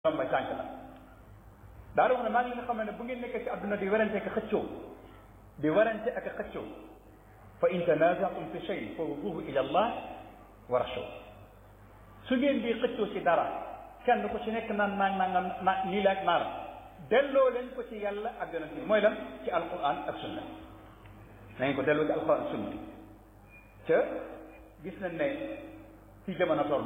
ñoom may tànk la daal wax ne maa ngi leen xam ne bu ngeen nekkee ci àdduna di werante ak xëccoo di werante ak xëccoo fa in tanazatum fi shay fa ruduhu ila allah wa rasul su ngeen di xëccoo ci dara kenn ku ci nekk naan naan naan na nii la ak naa la delloo leen ko ci yàlla ak yonent bi mooy lan ci alquran ak sunna na ngeen ko delloo ci alquran ak sunna te gis nañ ne ci jamono toll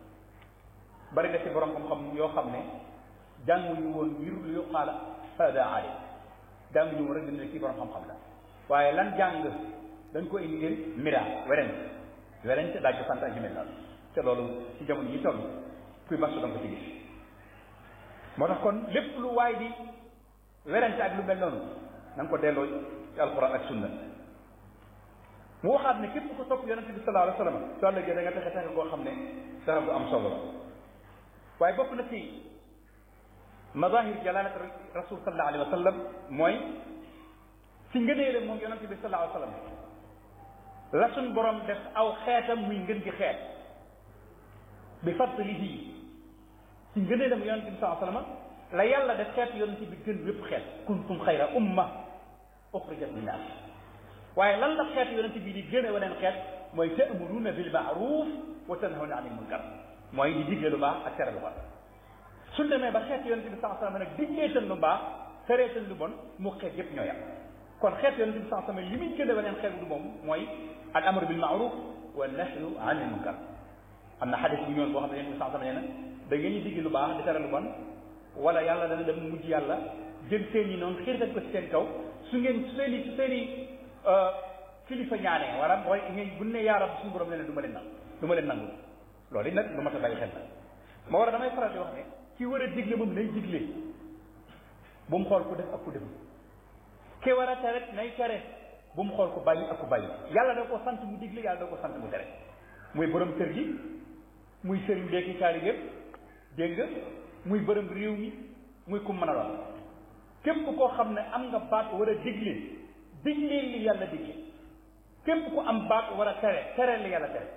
bari na ci borom xam-xam yoo xam ne jànguñu woon ngir lu yuqaala hada alim jànguñu woon rek dañ ne kii borom xam-xam la waaye lan jàng dañ ko indi ngir mira werente werente daaj ko sant ak yu mel noonu te loolu ci jamono yi toll kuy masu danga ko ci gis moo tax kon lépp lu waay di werente ak lu mel noonu na nga ko delloo ci alquran ak sunna mu waxaat ne képp ko topp yonente bi sallallahu alayhi wa sallam soo ëllëgee da nga texe texe koo xam ne dara bu am solo la waaye bokk na ci mazahir jalalat rasul sallallahu alayhi wa sallam mooy ci ngëneele moom yonente bi sallallahu alayhi wa sallam la suñ borom def aw xeetam muy ngën gi xeet bi fadlihi ci ngëneelam yonente bi sallallahu alayhi wa sallam la yàlla def xeet yonente bi gën wépp xeet kuntum xayra umma uxrijat linnaas waaye lan la xeet yonente bi di gën a waneen xeet mooy ta'muruna bil ma'ruf wa tanhawna anil munkar mooy di digle lu baax ak tere lu bon suñ demee ba xeet yonente bi sallallahu alayhi wa sallam nag digleetan lu baax tereetan lu bon mu xeet yépp ñoo yam kon xeet yonente bi sallallahu alayhi wa sallam li muy gën a waneen xeet du moom mooy al amru bil ma'ruf wa nahyu anil munkar am na xadis bu ñëwoon boo xam ne yonente bi sallallahu alayhi wa sallam nee na da ngeen ñu digle lu baax di tere lu bon wala yàlla dana dem mujj yàlla jël seen yi noonu xiirtal ko ci seen kaw su ngeen su seen i su seen i kilifa ñaanee wala mooy ngeen bu ne yaa rab suñu borom nee na du ma leen nangu du ma leen nangu loolu it nag lu ma ta bàyyi xel la moo war a damay faral di wax ne ki war a digle moom nay digle bu mu xool ku def ak ku def ki war a tere nay tere bu mu xool ku bàyyi ak ku bàyyi yàlla da ko sant mu digle yàlla da ko sant mu tere muy borom kër gi muy sëriñ beeki caari yëpp dégg nga muy borom réew mi muy ku mën a doon képp koo xam ne am nga baat war a digle digle li yàlla digle képp ku am baat war a tere tere li yàlla tere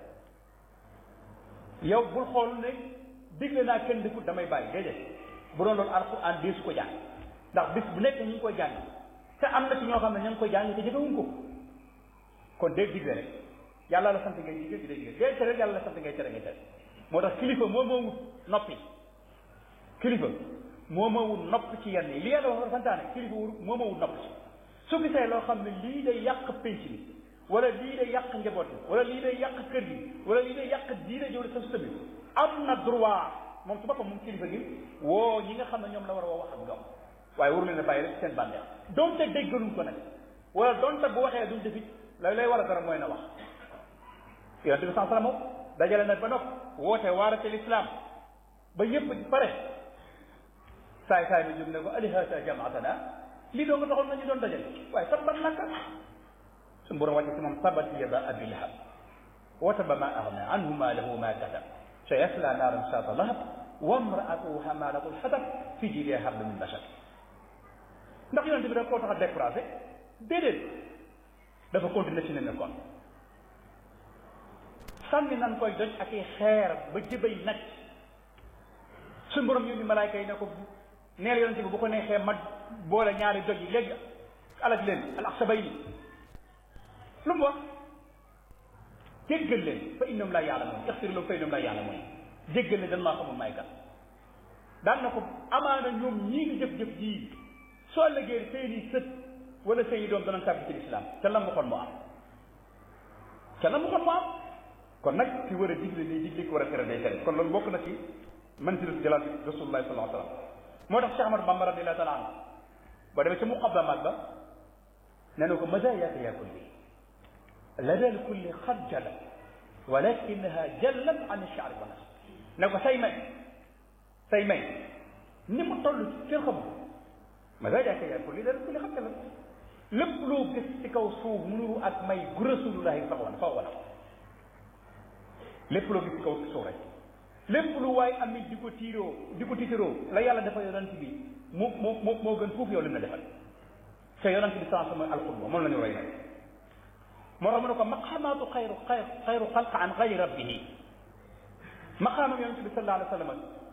yow bul xool ne digle naa kenn defut damay bàyyi déedéet bu doon loolu alquran dee su ko jàng ndax bis bu nekk ñu ngi koy jàng te am na ci ñoo xam ne ña ngi koy jàng te jëfewuñ ko kon dee digle rek yàlla la sant ngay digle di dee digle dee tere yàlla la sant ngay tere ngay tere moo tax kilifa moo moo wut noppi kilifa moo moo wut nopp ci yenn yi li yàlla wax santaane kilifa wut moo moo wut nopp ci su gisee loo xam ne lii day yàq penc bi wala lii day yàq njaboot bi wala lii day yàq kër gi wala lii day yàq diine jëwle sa sëbi am na droit moom su boppam moom kilifa gi woo ñi nga xam ne ñoom la war a woo wax ak ñoom waaye waru leen a bàyyi rek seen bànneex donte déggaluñ ko nag wala donte bu waxee duñ defit lay lay war a dara mooy na wax yonente bi saa sallam dajale na ba nopp woote waarate lislaam ba yëpp di pare saay saay bi jóg ne ko alihasa jamaatana lii doo nga taxoon nañu doon dajale waaye tabbat laka suñu borom wàcce ci moom tabat yada abi lahab wa taba ma agna anhu maalahu ma kasab sa yasla naaran saata lahab wa mraatuhu hamalatu lxatab fi jidiha hablu min bashar ndax yonente bi da koo tax a découragé déedéet dafa continuer ci ne nekkoon sànni nan koy doj ak i xeer ba jëbay nag suñu borom yónni malaayka yi ne ko neel yonente bi bu ko neexee ma boole ñaari doj yi léegi alak leen al axsabayni lu mu wax jéggal leen fa innahum laa yaalamuun ixfir lahum fa innahum laa yaalamuun jéggal leen dan maa xamul may kan daan na ko amaana ñoom ñii ngi jëf-jëf jii soo lëggee seeni sët wala seeni doom danañ tàbbi ci lislaam te la mu xon mu am te la mu xon mu am kon nag ki war a digle nii digle ki war a tere day tere kon loolu bokk na ci manzilatu jalaal rasulullahi sallallahu alayhi wa sallam moo tax Cheikh Ahmad Bamba radiyallahu taala anhu boo demee ci muqaddamat ba nee na ko mazaayaaka yaa kulli lada lkulli xad jalat walakinaha jallat an shaari wa nas ne ko say may say may ni mu toll ci kenn xamul mazaayaaka yaa kulli lada lkulli xad jalat lépp loo gis ci kaw suuf mu nuru ak may gu rasulullahi sax wan fa wala lépp loo gis ci kaw suuf rek lépp lu waay amit di ko tiiroo di ko tiitaroo la yàlla dafa yonent bi mu mu mu moo gën foofu yow lim na defal te yonent bi sans mooy alxurba moom la ñu roy nag moo tax mu ne ko maqaamaatu xayru xayru xayru xalq an xayri rabbihi maqaamam yonent bi sallallahu alayhi wa sallam